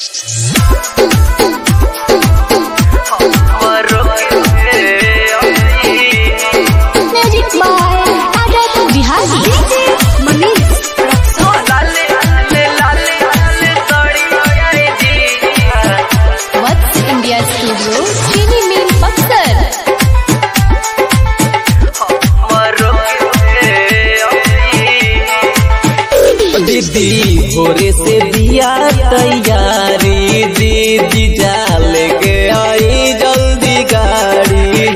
Magic by Agat Bihari. Manish What's India Studio? Chini Mean Buxar. दीदी भोरे से दिया तैयारी दीदी जाल के आई जल्दी गाड़ी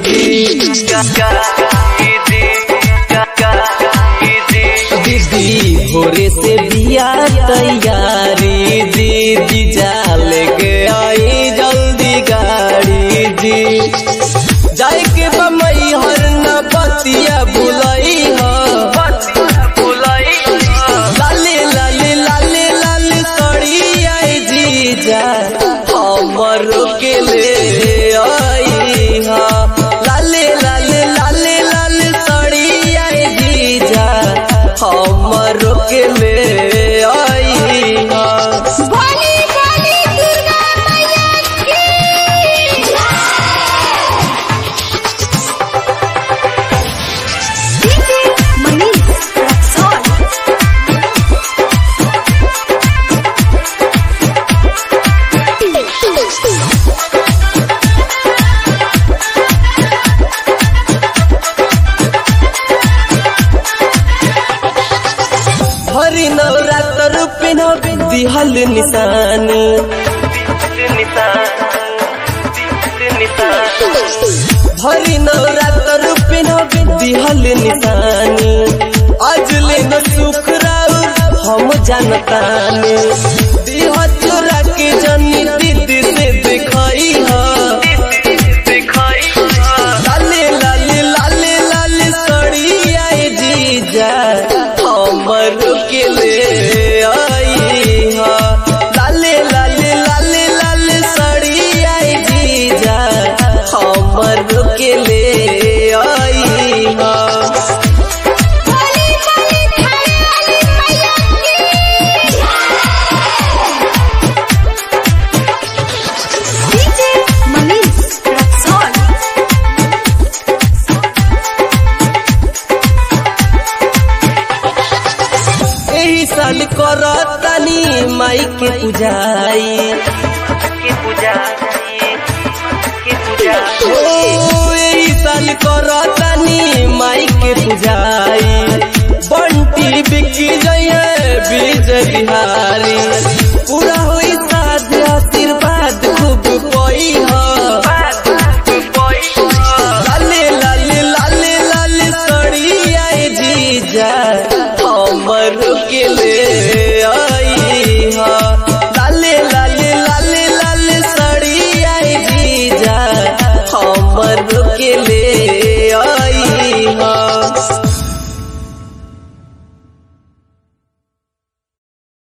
दीदी भोरे से दिया तैयारी दीदी जाल के आई जल्दी गाड़ी जी जाए के बमई हर न बतिया बुलई हो लाले लाले लाले लाले सड़ी आई जीजा हमर के ले आई हा लाले लाले लाले लाले सड़ी आई जीजा हमर के ले आई हा भोली भोली दुर्गा मैया की Manish Raksol. Hari Navratra pin दिहल निशानी हरि नवरात्र पिन दिहल निशानी आज ले न सुख राउर हम जानतानी दिह चोरा के जनी दीदी से दिखाई हा लाले लाले लाले लाले सड़ी आई जीजा हमर के ले आई हा लाले लाले लाले लाले सड़ी आई जीजा हमर के ले आई हा भोली भोली थाने वाली मैया की डीजे मनीष रक्सौल एही साल करतानी माई के पूजाई ओ एही साल करतानी माई के पूजाई बंटी बिकी जइए बीज बिहारी पूरा होई